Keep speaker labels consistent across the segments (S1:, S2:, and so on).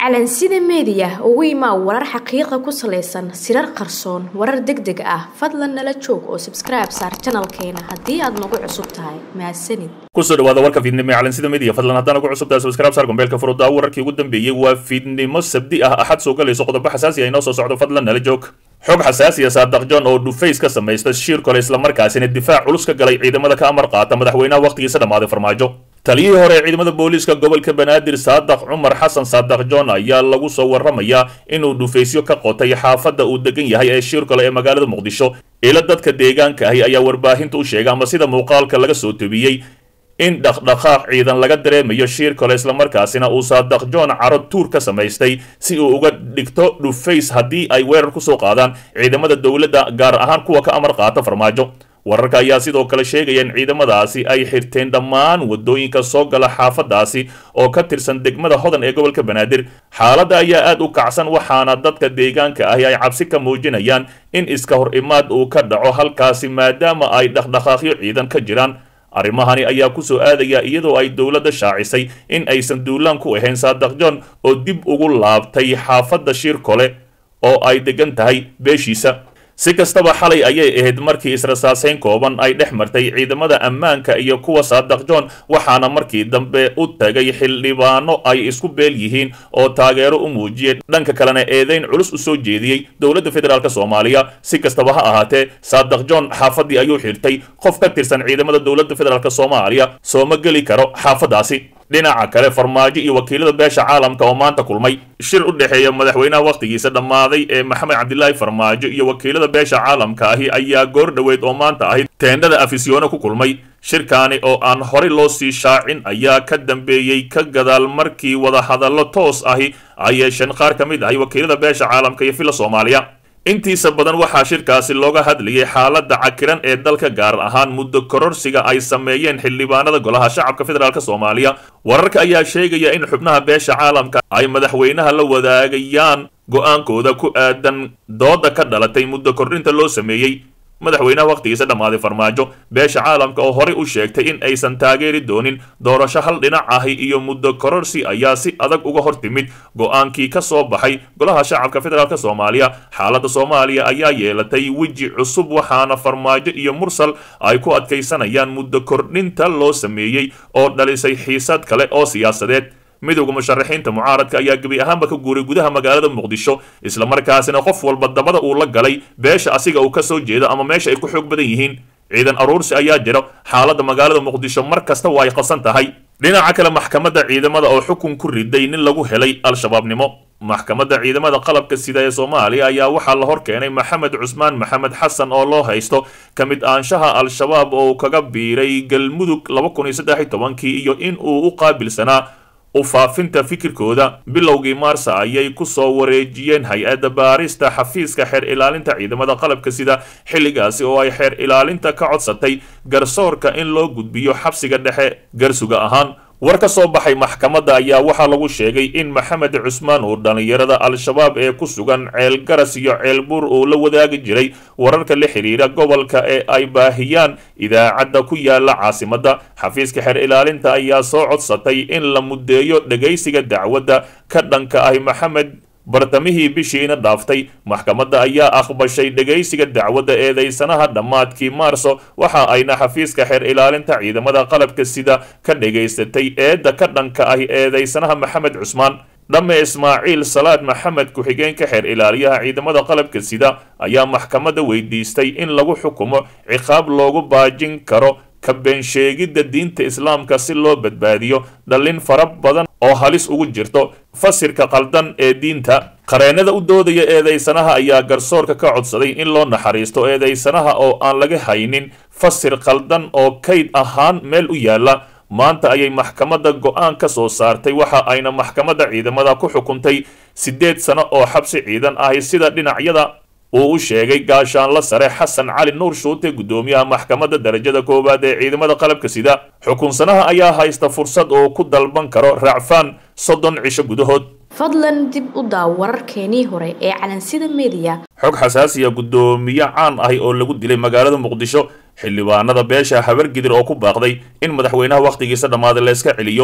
S1: calansida meediya ugu imaa warar xaqiiqa ku salaysan sirar qarsoon warar deg deg ah fadlan nala joog oo sabskribe saar janalkeena haddii aad nagu cusub tahay mahadsanid
S2: kusoo dhawaada warka fiidnimo ee calansida media fadlan haddaan ugu cusub tahay subscribe saar gombeelka furudda wararkii ugu dambeeyey waa fiidnimo sabdi ah axad soo galayso qodobo xasaasi ah inoo soo socdo fadlan nala joog xog xasaasiya saadaq john oo dhufays ka samaysta shir kole islamarkaasina difaac culus ka galay ciidamada ka amar qaata madaxweynaha wakhtigiisa dhammaaday farmaajo taliyihii hore ee ciidamada booliiska gobolka banaadir saadaq cumar xasan saadaq john ayaa lagu soo waramayaa inuu dhufaysyo ka qotay xaafadda uu degan yahay ee shirkole ee magaalada muqdisho ilo dadka deegaanka ahi ayaa warbaahinta u sheegay ama sida muuqaalka laga soo tebiyey in dhaqdhaqaaq ciidan laga dareemayo shiir kale islamarkaasina uu saadaq john caro tuur ka samaystay si uu uga dhigto dhufays haddii ay weerar kusoo qaadaan ciidamada dowladda gaar ahaan kuwa ka amar qaata farmaajo wararka ayaa sidoo kale sheegaya in ciidamadaasi ay xirteen dhammaan wadooyinka soo gala xaafadaasi oo ka tirsan degmada hodan ee gobolka banaadir xaaladda ayaa aad u kacsan waxaana dadka deegaanka ahi ay cabsi ka muujinayaan in iska hor imaad uu ka dhaco halkaasi maadaama ay dhaqdhaqaaqyo ciidan ka jiraan arrimahani ayaa ku soo aadaya iyadoo ay dowladda shaacisay in aysan duulaan ku ahayn saadaq john oo dib ugu laabtay xaafadda shir kole oo ay degan tahay beeshiisa si kastaba xalay ayay ahayd markii israsaasayn kooban ay dhex martay ciidamada ammaanka iyo kuwa saadaq john waxaana markii dambe u tagay xildhibaano ay isku beel yihiin oo taageero u muujiyay dhanka kalena eedeyn culus u soo jeediyey dowladda federaalk soomaaliya si kastaba ha ahaatee saadaq john xaafaddii ayuu xirtay qof ka tirsan ciidamada dowladda federaalk soomaaliya sooma geli karo xaafaddaasi dhinaca kale farmaajo iyo wakiilada beesha caalamka oo maanta kulmay shir u dhexeeya madaxweynaha wakhtigiisa dhammaaday ee maxamed cabdilaahi farmaajo iyo wakiilada beesha caalamka ahi ayaa goor dhoweyd oo maanta ahayd teendhada afisyoone ku kulmay shirkaani oo aan horey loo sii shaacin ayaa ka dambeeyey ka gadaal markii wadahadallo toos ahi ay yeesheen qaar ka mid ahi wakiilada beesha caalamka iyo filla soomaaliya intiisa badan waxaa shirkaasi looga hadlayay xaaladda cakiran ee dalka gaar ahaan muddo kororsiga ay sameeyeen xildhibaanada golaha shacabka federaalk soomaaliya wararka ayaa sheegaya in xubnaha beesha caalamka ay madaxweynaha la wadaagayaan go-aankooda ku aadan dooda ka dhalatay muddo kordhinta loo sameeyey madaxweynaha wakhtigiisa dhammaaday farmaajo beesha caalamka oo horey u sheegtay in aysan taageeri doonin doorasho hal dhinac ahi iyo muddo kororsi ayaa si adag uga hor timid go-aankii ka soo baxay golaha shacabka federaalk soomaaliya xaaladda soomaaliya ayaa yeelatay weji cusub waxaana farmaajo iyo mursal ay ku adkaysanayaan muddo kordhinta loo sameeyey oo dhalisay xiisad kale oo siyaasadeed midowda musharaxiinta mucaaradka ayaa gebi ahaanba ka guuray gudaha magaalada muqdisho islamarkaasina qof walba dabada uu la galay beesha asiga uu ka soo jeedo ama meesha ay ku xoog badan yihiin ciidan aruursi ayaa jira xaaladda magaalada muqdisho mar kasta waa ay qasan tahay dhinaca kale maxkamadda ciidamada oo xukun ku riday nin lagu helay al-shabaabnimo maxkamadda ciidamada qalabka sida ee soomaaliya ayaa waxaa la hor keenay maxamed cusmaan maxamed xasan oo loo haysto ka mid aanshaha al-shabaab oo kaga biiray galmudug laba kun iyo saddex iyo tobankii iyo in uu u qaabilsanaa u faafinta fikirkooda bilowgii maarsa ayay ku soo wareejiyeen hay-adda baarista xafiiska xeer ilaalinta ciidamada qalabka sida xilligaasi oo ay xeer ilaalinta ka codsatay garsoorka in loo gudbiyo xabsiga dhexe garsuga ahaan war ka soo baxay maxkamadda ayaa waxaa lagu sheegay in maxamed cusmaan uu dhallinyarada al-shabaab ee ku sugan ceel garas iyo ceel buur uu la wadaagi jiray wararka la xiriira gobolka ee ay baahiyaan idaacadda ku yaala caasimadda xafiiska xeer ilaalinta ayaa soo codsatay in la muddeeyo dhegaysiga dacwadda ka dhanka ahi maxamed bartamihii bishiina dhaaftay maxkamadda ayaa aqbashay dhegaysiga dacwadda eedeysanaha dhammaadkii maarso waxa ayna xafiiska xeer ilaalinta ciidamada qalabka sida ka dhagaysatay eedda ka dhanka ahi eedeysanaha maxamed cusmaan dhamme ismaaciil salaad maxamed ku-xigeenka xeer ilaaliyaha ciidamada qalabka sida ayaa maxkamadda weydiistay in lagu xukumo ciqaab loogu baajin karo ka beensheegidda diinta islaamka si loo badbaadiyo dhallin fara badan oo halis ugu jirto fasirka qaldan ee diinta qareennada u doodaya eedeysanaha ayaa garsoorka ka codsaday in loo naxariisto eedeysanaha oo aan laga haynin fasir qaldan oo kayd ahaan meel u yaalla maanta ayay maxkamadda go-aan ka soo saartay waxa ayna maxkamadda ciidamada ku xukuntay siddeed sano oo xabsi ciidan ahi sida dhinacyada uu u sheegay gaashaanla sare xasan cali nuur shuute guddoomiyaha maxkamadda darajada koowaad ee ciidamada qalabka sida xukunsanaha ayaa haysta fursad oo ku dalban karo raacfaan soddon cisho gudahood
S1: fadlan dib u daaw wararkeenii hore ee calansida meediya
S2: xog xasaasiya guddoomiye caan ahi oo lagu dilay magaalada muqdisho xildhibaanada beesha habargidir oo ku baaqday in madaxweynaha wakhtigiisa dhammaaday la iska celiyo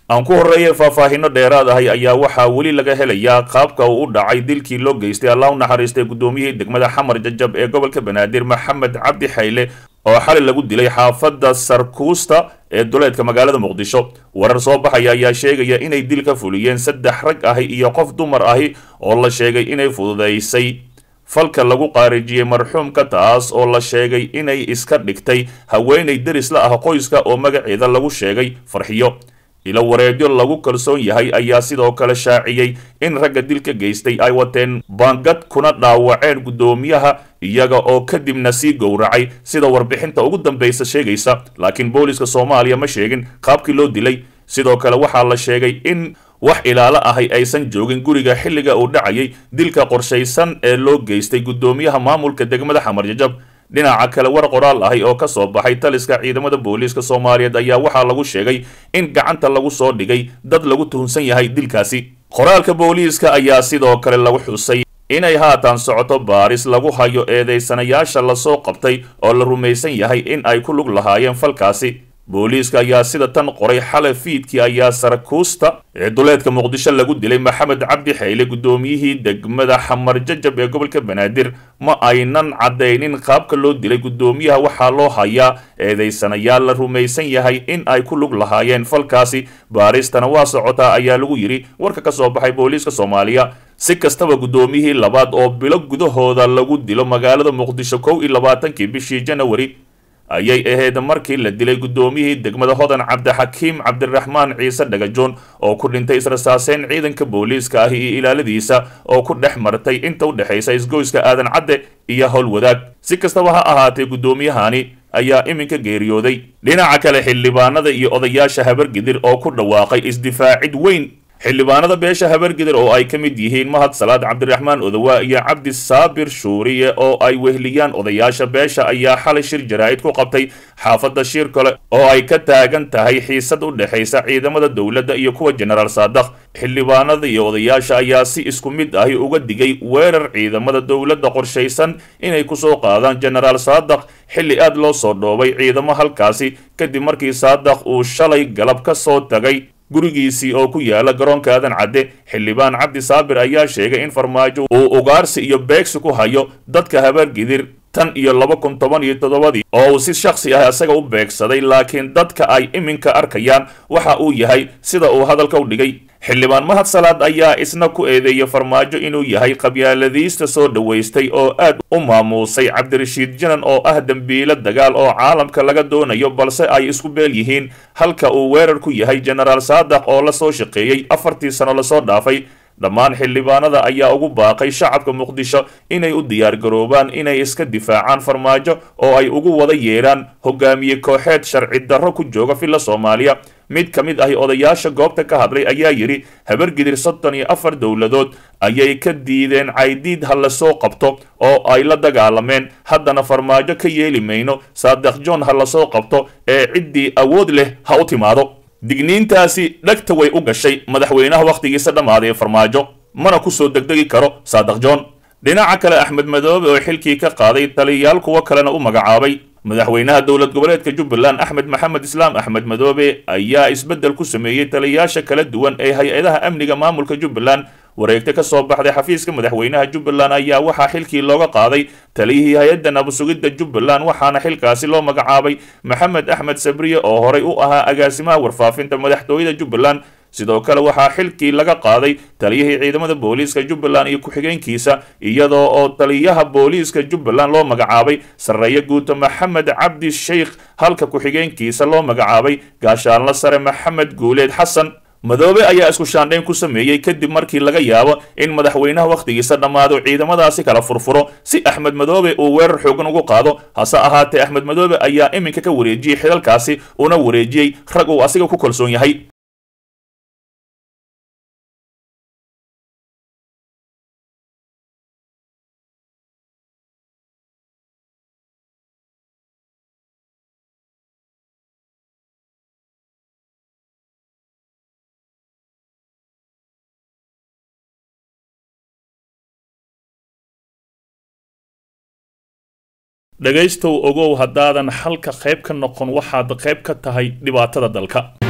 S2: aan ku horreeyay faahfaahino dheeraad ahay ayaa waxaa weli laga helayaa qaabka uu u dhacay dilkii loo geystay allah u naxariistay guddoomiyihii degmada xamar jajab ee gobolka banaadir maxamed cabdi xayle oo xali lagu dilay xaafadda sarkuusta ee duleedka magaalada muqdisho warar soo baxaya ayaa sheegaya inay dil ka fuliyeen saddex rag ahi iyo qof dumar ahi oo la sheegay inay fududaysay falka lagu qaarijiyey marxuumka taas oo la sheegay inay iska dhigtay haweenay deris la ah qoyska oo magaceeda lagu sheegay farxiyo ilo wareedyo lagu kalsoon yahay ayaa sidoo kale shaaciyey in ragga dilka geystay ay wateen baangad kuna dhaawaceen guddoomiyaha iyaga oo kadibna sii gowracay sida warbixinta ugu dambaysa sheegaysa laakiin booliska soomaaliya ma sheegin qaabkii loo dilay sidoo kale waxaa la sheegay in wax ilaalo ahay aysan joogin guriga xilliga uu dhacayay dilka qorshaysan ee loo geystay guddoomiyaha maamulka degmada xamar jajab dhinaca kale war qoraal ahi oo ka soo baxay taliska ciidamada booliiska soomaaliyeed ayaa waxaa lagu sheegay in gacanta lagu soo dhigay dad lagu tuhunsan yahay dilkaasi qoraalka booliiska ayaa sidoo kale lagu xusay inay haatan socoto baaris lagu hayo eedaysanayaasha lasoo qabtay oo la rumaysan yahay in ay ku lug lahaayeen falkaasi booliiska ayaa sida tan qoray xalay fiidkii ayaa sarakuusta ee duleedka muqdisho lagu dilay maxamed cabdi xayle guddoomiyihii degmada xamar jajab ee gobolka banaadir ma aynan caddaynin qaabka loo dilay guddoomiyaha waxaa loo hayaa eedaysanayaal la rumaysan yahay in ay ku lug lahaayeen falkaasi baaristana waa socotaa ayaa lagu yidhi warka ka soo baxay booliiska soomaaliya si kastaba guddoomiyihii labaad oo bilo gudahooda lagu dilo magaalada muqdisho kow iyo labaatankii bishii janawari ayay ahayd markii la dilay guddoomiyihii degmada hodan cabdixakiim cabdiraxmaan ciise dhagajoon oo ku dhintay israsaaseyn ciidanka booliiska ahi iyo ilaaladiisa oo ku dhex martay inta u dhexaysa isgoyska aadan cadde iyo howlwadaag si kastaba ha ahaatee guddoomiyahani ayaa iminka geeriyooday dhinaca kale xildhibaanada iyo odayaasha habargidir oo ku dhawaaqay isdifaacid weyn xildhibaanada beesha habargidir oo ay ka mid yihiin mahad salaad cabdiraxmaan odawa iyo cabdi saabir shuuriye oo ay wehliyaan odayaasha beesha ayaa xalay shir jaraa'id ku qabtay xaafadda shir kale oo ay ka taagan tahay xiisad u dhexaysa ciidamada dowladda iyo kuwa jenaraal saadaq xildhibaanada iyo odayaasha ayaa si isku mid ahi uga digay weerar ciidamada dowladda qorshaysan inay kusoo qaadaan jenaraal saadaq xilli aad loo soo dhoobay ciidamo halkaasi kadib markii saadaq uu shalay galab ka soo tagay gurigiisii oo ku yaala garoonka aadan cadde xildhibaan cabdi saabir ayaa sheegay in farmaajo uu ugaarsi iyo beegsi ku hayo dadka habaargidir tan iyo laba kun toban iyo toddobadii oo uu si shakhsi ah isaga u beegsaday laakiin dadka ay iminka arkayaan waxa uu yahay sida uu hadalka u dhigay xildhibaan mahad salaad ayaa isna ku eedeeyay farmaajo inuu yahay qabyaaladiista soo dhowaystay oo aad u maamuusay cabdirashiid janan oo ah dembiilo dagaal oo caalamka laga doonayo balse ay isku beel yihiin halka uu weerar ku yahay jenaraal saadax oo la soo shaqeeyey afartii sano lasoo dhaafay dhammaan xildhibaanada ayaa ugu baaqay shacabka muqdisho inay u diyaargaroobaan inay iska difaacaan farmaajo oo ay ugu wada yeedhaan hogaamiye kooxeed sharci darro ku jooga villa soomaaliya mid ka mid ahi odayaasha goobta ka hadlay ayaa yidhi habargidir soddon iyo afar dowladood ayay ka diideen caydiid ha la soo qabto oo ay la dagaalameen haddana farmaajo ka yeeli mayno saadax john ha la soo qabto ee ciddii awood leh ha u timaado digniintaasi dhegta way u gashay madaxweynaha wakhtigiisa dhammaaday ee farmaajo mana ku soo degdegi karo saadax john dhinaca kale axmed madoobe oo xilkii ka qaaday taliyayaal kuwo kalena u magacaabay madaxweynaha dowlad goboleedka jubbaland axmed maxamed islaam axmed madoobe ayaa isbeddel ku sameeyey taliyayaasha kala duwan ee hay-adaha amniga maamulka jubbaland wareegta ka soo baxday xafiiska madaxweynaha jubbaland ayaa waxaa xilkii looga qaaday taliyihii hay-adda nabasugidda jubbaland waxaana xilkaasi loo magacaabay maxamed axmed sabriye oo horay u ahaa agaasimaha warfaafinta madaxtooyada jubbaland sidoo kale waxaa xilkii laga qaaday taliyihii ciidamada booliiska jubbaland iyo ku-xigeenkiisa iyadoo oo taliyaha booliiska jubbaland loo magacaabay sarreeye guuto maxamed cabdi sheikh halka ku-xigeenkiisa loo magacaabay gaashaanla sare maxamed guuleed xasan madoobe ayaa isku shaandhayn ku sameeyey kadib markii laga yaabo in madaxweynaha wakhtigiisa dhammaado ciidamadaasi kala furfuro si axmed madoobe uu weerar xoogan ugu qaado hase ahaatee axmed madoobe ayaa iminka ka wareejiyey xidalkaasi una wareejiyey rag uu asiga ku kalsoon yahay dhegaystow ogow haddaadan xalka qayb ka noqon waxaad qayb ka tahay dhibaatada dalka